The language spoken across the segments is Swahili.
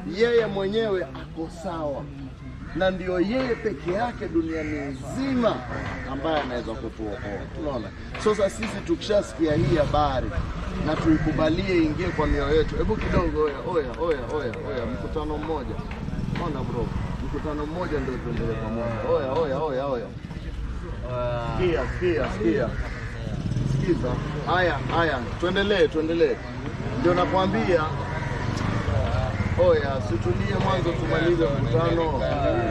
yeye mwenyewe ako sawa, na ndio yeye peke yake duniani nzima ambaye anaweza kutuokoa. Tunaona sasa, sisi tukishasikia hii habari na tuikubalie ingie kwa mioyo yetu. Hebu kidogo, oya oya oya oya oya, mkutano mmoja, ona bro, mkutano mmoja ndio tuendelee pamoja. Oya oya oya oya, sikia sikia sikia Sikiza. Haya, haya, tuendelee, tuendelee. Ndio nakwambia, oya, situlie mwanzo tumalize mkutano.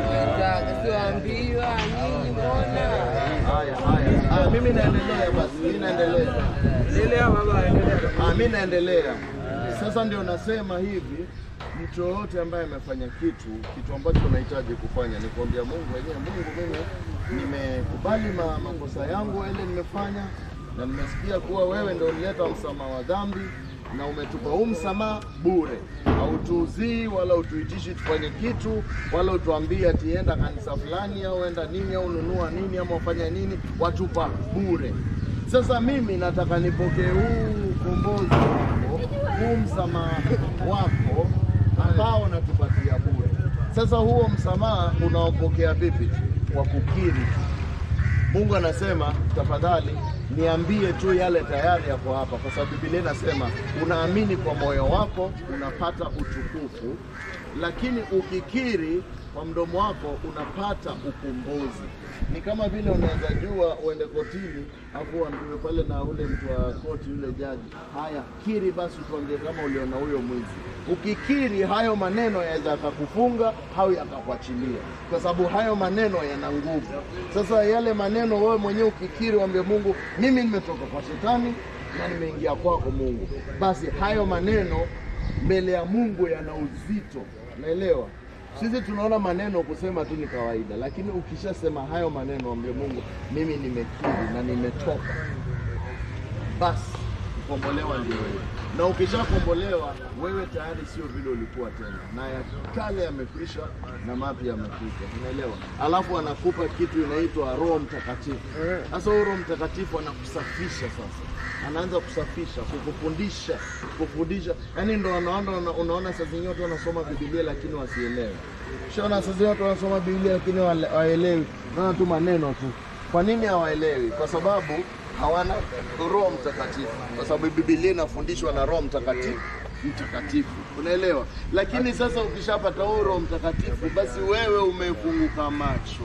Siwaambiwa nyinyi mbona? Haya, haya, haya, mimi naendelea basi, mimi naendelea. Endelea baba, endelea. Ah, mimi naendelea. Sasa ndio nasema hivi, mtu yoyote ambaye amefanya kitu kitu ambacho unahitaji kufanya ni kuambia Mungu wenyewe, Mungu, mimi nimekubali ma, makosa yangu ile nimefanya, na nimesikia kuwa wewe ndio ulileta msamaha wa dhambi na umetupa huu msamaha bure, hautuuzii wala utuitishi tufanye kitu wala utuambie ati enda kanisa fulani au enda nini au nunua nini ama ufanya nini, watupa bure. Sasa mimi nataka nipokee huu ukombozi wako, huu msamaha wako ambao natupatia bure. Sasa huo msamaha unaopokea vipi? Kwa kukiri. Mungu anasema tafadhali niambie tu yale tayari yako hapa, kwa sababu Biblia inasema unaamini kwa moyo wako unapata utukufu, lakini ukikiri kwa mdomo wako unapata ukombozi. Ni kama vile unaweza jua uende kotini afu uambiwe pale na ule mtu wa koti, yule jaji, haya kiri basi, tuambie kama uliona huyo mwizi. Ukikiri hayo maneno yaweza yakakufunga au yakakuachilia, kwa sababu hayo maneno yana nguvu. Sasa yale maneno wewe mwenyewe ukikiri, uambie Mungu, mimi nimetoka kwa shetani na nimeingia kwako Mungu, basi hayo maneno mbele ya Mungu yana uzito, naelewa. Sisi tunaona maneno kusema tu ni kawaida, lakini ukishasema hayo maneno, ambie Mungu, mimi nimekiri na nimetoka, basi kukombolewa ndio wewe. Na ukishakombolewa wewe tayari sio vile ulikuwa tena, na ya kale yamekwisha na mapya yamekuja, unaelewa? Alafu anakupa kitu inaitwa Roho Mtakatifu. Sasa huyo Roho Mtakatifu anakusafisha sasa anaanza kusafisha, kukufundisha, kufundisha. Yaani ndo unaona, unaona saa zingine watu wanasoma Biblia lakini wasielewe. Shaona saa zingine watu wanasoma Biblia lakini wale- hawaelewi, naona tu maneno tu. Kwa nini hawaelewi? Kwa sababu hawana Roho Mtakatifu, kwa sababu Biblia inafundishwa na Roho Mtakatifu mtakatifu, unaelewa? Lakini sasa ukishapata huo Roho Mtakatifu, basi wewe umefunguka macho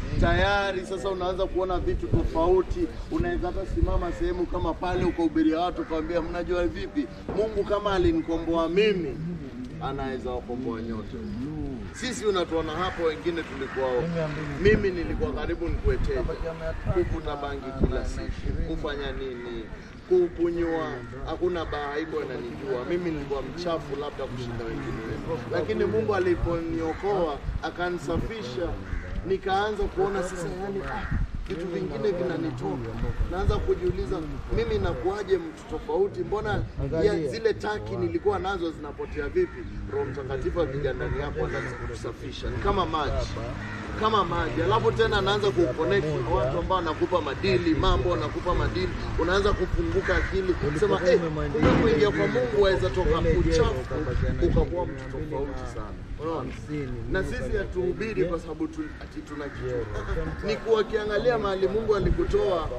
tayari sasa unaanza kuona vitu tofauti. Unaweza hata simama sehemu kama pale ukahubiria watu ukawambia, mnajua vipi, Mungu kama alinikomboa mimi anaweza wakomboa nyote. Sisi unatuona hapo, wengine tulikuwa, mimi nilikuwa karibu nikueteja, kuvuta bangi kila siku, kufanya nini, kukunywa, hakuna baa haiko inanijua mimi. Nilikuwa mchafu labda kushinda wengine, lakini Mungu aliponiokoa akanisafisha nikaanza kuona sasa, yani ah, vitu vingine vinanitoka. Naanza kujiuliza mimi nakuaje mtu tofauti? Mbona ya zile taki nilikuwa nazo zinapotea vipi? Roho Mtakatifu akija ndani yako anaanza kukusafisha, ni kama maji kama maji, alafu tena anaanza kuconnect na watu ambao wanakupa madili, mambo wanakupa madili, unaanza kufunguka akili, sema eh, kumbe kuingia kwa Mungu waweza toka uchafu ukakuwa mtu tofauti sana. Unaona? Na sisi hatuhubiri kwa sababu tu, ati tuna kitu ni kuwakiangalia mahali Mungu alikutoa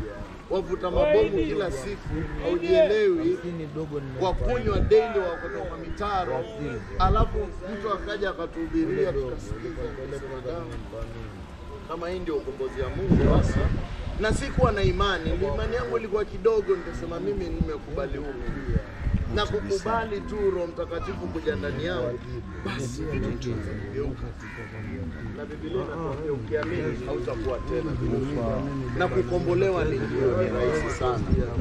wavuta mabomu kila siku, haujielewi, wakunywa daily, wakotoka kwa mitaro, alafu mtu akaja akatuhubiria, tukasikiza, tukasema damu kama hii ndio ukombozi wa Mungu basi. Na sikuwa na imani, ni imani yangu ilikuwa kidogo, nikasema mimi nimekubali huu na kukubali tu Roho Mtakatifu kuja ndani yangu, basi vitu vitageuka. Na Biblia inatuambia ukiamini hautakuwa tena kufa, na kukombolewa ni ndio ni rahisi sana.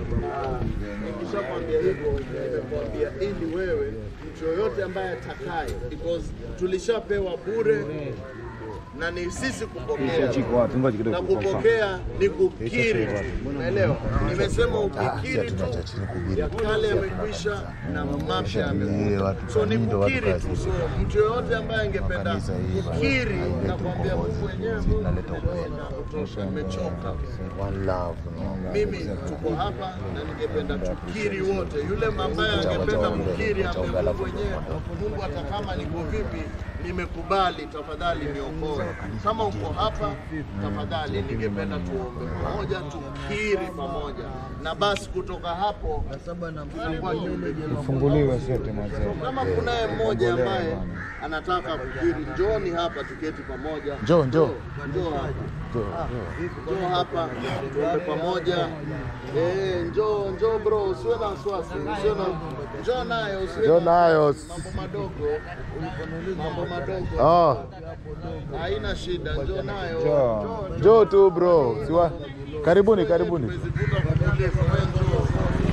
Nikishakwambia hivyo, nimekwambia ili wewe mtu yoyote ambaye atakaye, because tulishapewa bure na ni sisi kupokea Chiko watu ngoja kidogo. na kupokea ni kukiri tu. Unaelewa? Nimesema ukikiri tu ya kale yamekwisha na mapya yamekuja. So ni kukiri tu. So mtu yoyote ambaye angependa kukiri na kuambia Mungu wenyewe, Mungu nimetosha, nimechoka. One love. no. Mimi tuko hapa na ningependa tukiri wote. Yule ambaye angependa kukiri ambaye Mungu wenyewe, Mungu hata kama niko vipi, nimekubali, tafadhali niokoe. Kama uko hapa, tafadhali ningependa tuombe pamoja, tukiri pamoja, na basi kutoka hapo tutakuwa tume- Funguliwe sote mazee. kama kunaye mmoja ambaye anataka kukiri, njooni hapa tuketi pamoja. Njoo, njoo. Njoo hapa. Njoo hapa tuombe pamoja. Eh, njoo njoo bro, usiwe na wasiwasi, usiwe na njoo nayo, usiwe Njoo na nayo. mambo madogo, mambo madogo. Oh, Haina shida, njoo nayo. njoo. Njoo tu bro. Siwa. Karibuni, karibuni. Tumezivuta kutuliza, wewe njoo.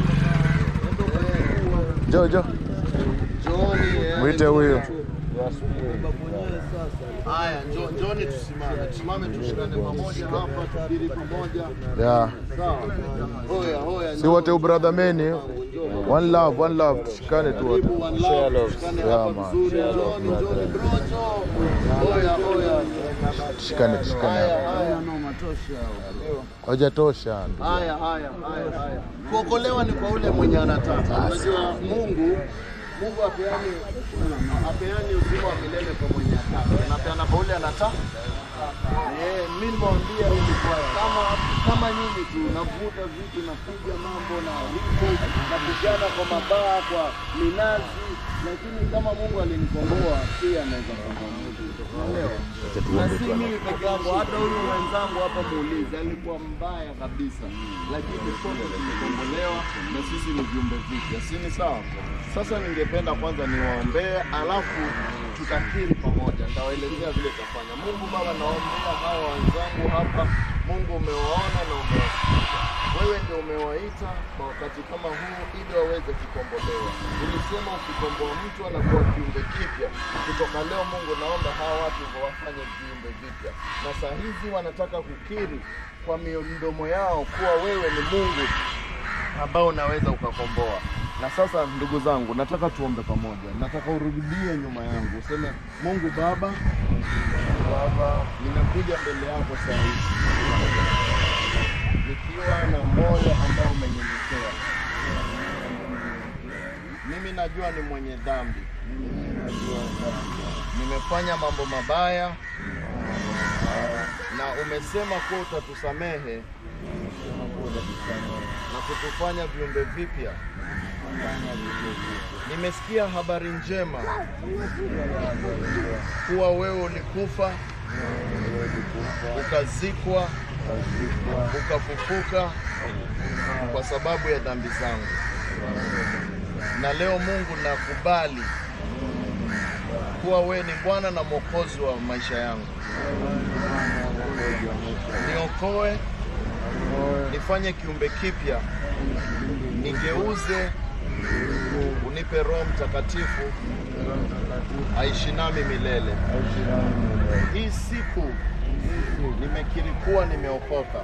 Njoo, njoo. Njooni. eh, Mwite huyo. Haya, njoo njooni tusimame. Tusimame tushikane pamoja hapa, tukiri pamoja. Yeah. Sawa. Hoya, hoya. Si wote brother meni. One love, one love. Tushikane tu wote. Karibu one love, tushikane Yeah, hapa man. vizuri. Njooni, njooni bro, njoo. Hoya, hoya. Tushikane, tushikane. Haya, haya. Hajatosha. Haya, haya, haya, haya. Kuokolewa ni kwa ule mwenye anataka. Unajua Mungu Mungu apeani apeani uzima wa milele kwa mwenye anataka. Anapeana kwa ule anataka. Eh, mimi nimwambia nilikuwa kama kama nyinyi tu navuta vitu napiga mambo na huko napigana kwa mabaa kwa minazi lakini kama Mungu alinikomboa pia anaweza kukomboa mtu. Unaelewa? Na si mimi peke yangu, hata huyu mwenzangu hapa muulize, alikuwa mbaya kabisa, lakini sote tumekombolewa na sisi ni viumbe vipya, si ni sawa? Sasa ningependa kwanza niwaombee, alafu tutakiri pamoja, nitawaelezea vile tutafanya. Mungu Baba, naombea hawa wenzangu hapa, Mungu umewaona na umewasikia wewe ndio umewaita kwa wakati kama huu ili waweze kukombolewa. Ulisema ukikomboa mtu anakuwa kiumbe kipya. Kutoka leo, Mungu, naomba hawa watu wafanye viumbe vipya, na saa hizi wanataka kukiri kwa midomo yao kuwa wewe ni Mungu ambao unaweza ukakomboa. Na sasa ndugu zangu, nataka tuombe pamoja. Nataka urudie nyuma yangu, useme Mungu Baba, Baba, ninakuja mbele yako saa hizi nikiwa na moyo ambao umenyenyekea. Mimi najua ni mwenye dhambi, nimefanya mambo mabaya, na umesema kuwa utatusamehe na kutufanya viumbe vipya. Nimesikia habari njema kuwa wewe ulikufa ukazikwa ukafufuka kwa sababu ya dhambi zangu, na leo Mungu nakubali kuwa wewe ni Bwana na Mwokozi wa maisha yangu. Niokoe, nifanye kiumbe kipya, nigeuze, unipe Roho Mtakatifu aishi nami milele. Hii siku nimekiri kuwa nimeokoka,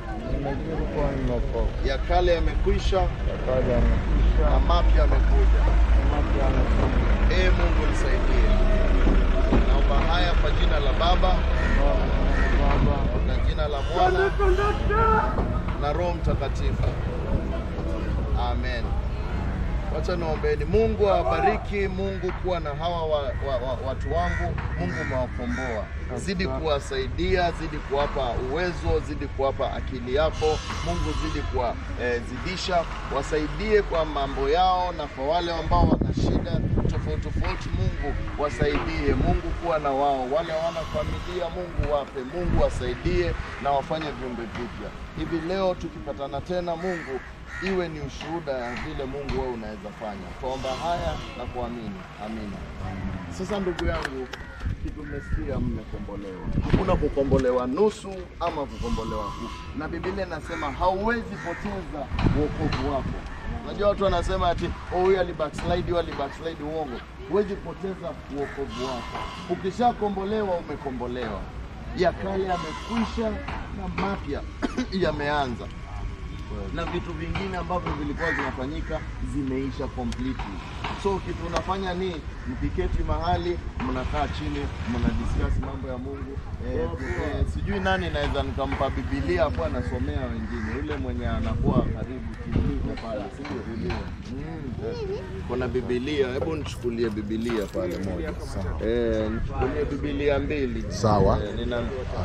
ya kale yamekwisha na mapya yamekuja. Ee Mungu nisaidie. Naomba haya kwa jina la Baba na jina la Mwana na Roho Mtakatifu, amen. Wacha niombeeni. Mungu awabariki. Mungu kuwa na hawa wa, wa, wa, watu wangu. Mungu umewakomboa, zidi kuwasaidia, zidi kuwapa uwezo, zidi kuwapa akili yako. Mungu zidi kuwazidisha, wasaidie kwa mambo yao, na kwa wale ambao wana shida tofauti tofauti, Mungu wasaidie. Mungu kuwa na wao, wale hawana familia, Mungu wape, Mungu wasaidie na wafanye viumbe vipya. Hivi leo tukipatana tena, Mungu iwe ni ushuhuda ya vile Mungu wewe unaweza fanya. Tuomba haya na kuamini, amina. Sasa ndugu yangu, kitu mmesikia, mmekombolewa. Hakuna kukombolewa nusu ama kukombolewa huku, na Biblia inasema hauwezi poteza wokovu wako. Unajua watu wanasema ati oh, huyu alibackslide, huyu alibackslide. Uongo, huwezi poteza wokovu wako. Ukishakombolewa, umekombolewa ya kale yamekwisha na mapya yameanza na vitu vingine ambavyo vilikuwa zinafanyika zimeisha completely. So kitu unafanya ni mkiketi mahali mnakaa chini mna discuss mambo ya Mungu. Eh, eh, sijui nani naweza nikampa Biblia hapo anasomea wengine, yule mwenye anakuwa karibu kimliko pale, si ndio? Mm. Kuna Biblia, hebu nichukulie Biblia pale moja. Eh, nichukulie Biblia mbili. Sawa. Eh, nina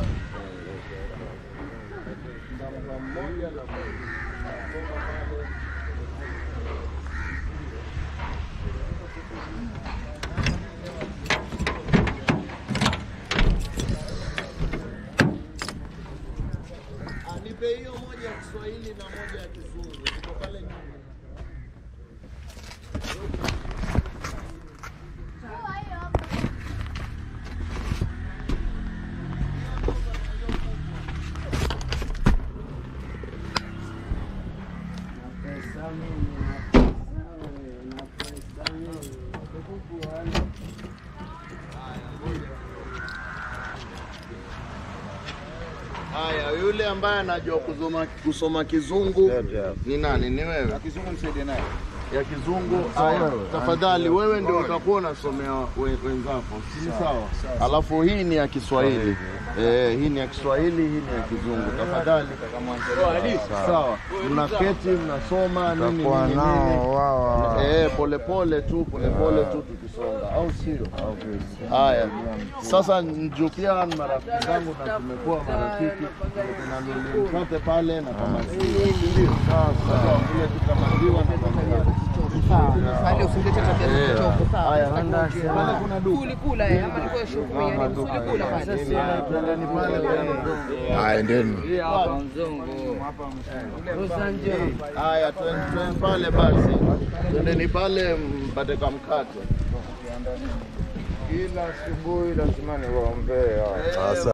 Ah, Nipe hiyo moja ya Kiswahili na moja ya Kizungu. Ziko pale nyuma. Haya, yule ambaye anajua kusoma, kusoma kizungu ni nani? Ni wewe Kizungu nisaidie naye. ya kizungu. Haya, tafadhali wewe ndio utakuwa unasomea we- wenzako, si sawa? Alafu hii ni ya Kiswahili eh, hii ni ya Kiswahili, hii ni ya kizungu. Tafadhali sawa, mnaketi mnasoma nini nini Kwa nini. nao wao. Eh, polepole tu polepole tu tukisonga, au sio? Haya, sasa njoo pia ni marafiki zangu na tumekuwa marafiki, kuna nini mkate pale na kama ndio sasa kule tukamaziwa na kama Hali usilete tabia za Eh, kichoko, sawa? haya, Usitaki handa- pale kuna duka. Kulikula eh, ama nilikuwa shughuli yani kulikula pale. Twendeni pale pale. Haya, endeni. Hapa mzungu. Haya, twende twende pale basi, twendeni pale mpate kamkate. Kila asubuhi lazima niwaombee. Eh,